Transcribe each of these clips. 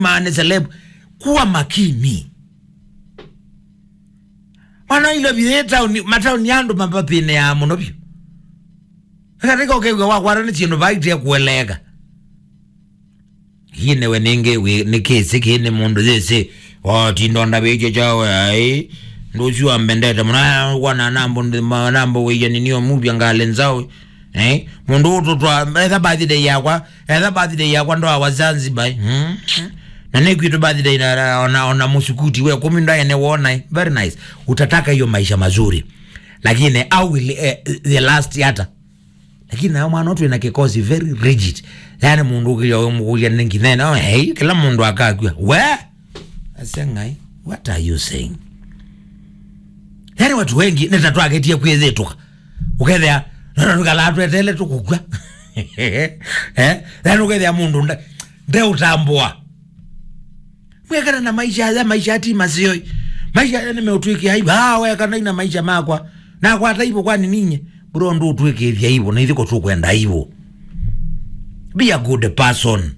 mane celeb kuwa makini wana ilo bie tauni matauni yandu mapapine ya muno byo katika ukegwa wakwara ni chindu baite kueleka hine we ninge we nikisi kine mundu zese o tindonda beche chawe ai ndochu ambendeta muna wana nambo nambo we yani niyo mubya ngale nzawe eh mundu utu twa etha birthday yakwa etha birthday yakwa ndo awa Zanzibar hmm? na nekwitu birthday na ona, ona musukuti we kumi ndo ene wona eh? very nice utataka hiyo maisha mazuri lakini au will, eh, the last yata lakini nayo mwana otu ina kikosi very rigid yani mundu ukija umukuja ninginene oh, hey, kila mundu akakwa we asengai what are you saying yani watu wengi netatwaketie kwithetuka ukethea tukalatwetele tukugwa eh yani ukethea mundu nde- ndeutambua mwekana na maisha ya maisha ati masioi maisha ya nimeutwikia hivyo ah wekana ina maisha makwa na kwa hata hivyo kwani ninyi bro ndu utwikithia hivyo na ithiko tu kwenda hivyo be a good person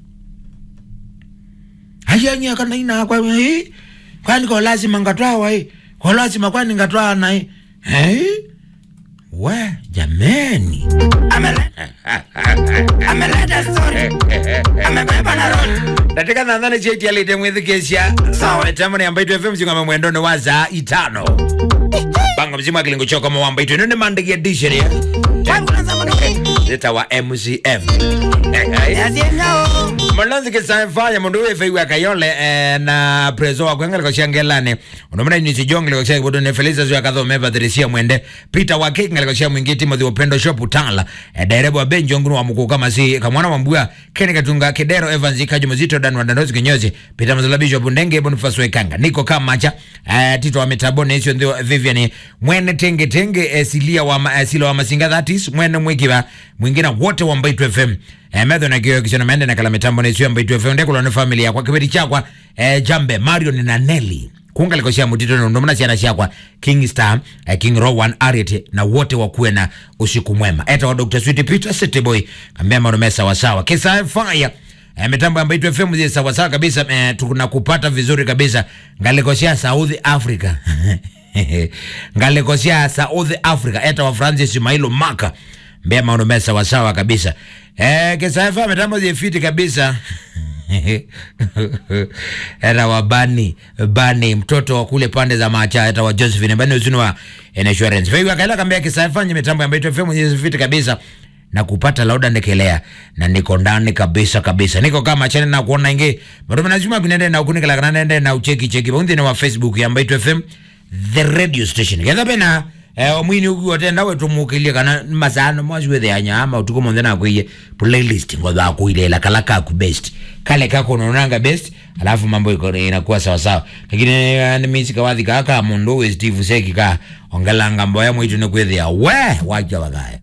hajanya kana ina kwa eh kwani kwa lazima ngatwawa eh kwa lazima kwani ngatwawa na eh eh we jameni ameleta story amebeba na road ndatika nanthane cheti alite mwithikisya sawa tamani ambaitwe fm mzingama mwendone wa za itano banga mzimu wa kilingo choko mawambaitwe none mandiki edition ya wangu nasema ndo zita wa mcm yasiengao malonzi kisamfanya mundu wefeiwe akayole eh, na preso wakwengeleko shangelane unomena nyusi jongeleko sha kibodo ne felisa zwa kathome patricia mwende peter wake ngeleko sha mwingi timothy upendo shop utala eh, derebo wa benjo ngunu wa mukuka masi kamwana wa mbua keni katunga kidero evans ikajo mzito dan wa dandozi kinyozi peter mazala bishop ndenge boniface wekanga niko kama cha eh, tito wa metabone isyo ndio vivian mwene tenge tenge eh, silia wa ma, eh, sila wa masinga thatis mwene mwikiwa mwingine wote wa mbaitu fm eh, metho na kio kisana mende na kala mitambo na isio mbaitu fm ndekulo ni familia kwa kibeti chakwa eh, jambe marion na nelly kungaliko cia mutito na ndomana ciana ciakwa king star eh, king rowan ariet na wote wakuwe na usiku mwema eta wa dr sweet peter city boy kambia marume sawasawa kisa fire Eh, mitambo ambayo itu FM zi sawasawa kabisa eh, tunakupata vizuri kabisa ngalikosia South Africa ngalikosia South Africa eta wa Francis Mailo Maka mbea maono sawasawa kabisa eh, kisaifa mitambo zi fiti kabisa era wa bani bani mtoto wa kule pande za macha eta wa Josephine bani uzuni wa insurance kwa hiyo akaela kambia kisaifa mitambo ambayo itu FM zi fiti kabisa na kupata lauda ndekelea na niko ndani kabisa kabisa niko kama chane na kuona inge bado lazima kunende na ukunikala kana nende na ucheki cheki bonde na wa facebook ya Mbaitu FM the radio station getha bena eh omwini ugu otenda wetu mukilie kana masano mwazi wethe anya ama utuko monde na kuiye playlist ngoza kuilela kala kaku best kale kako unaonanga best alafu mambo iko inakuwa sawa sawa lakini eh, ni misi kawathi kaka mundu we Steve Seki ka ongelanga mboya mwitu ne kwethia we wacha bagaya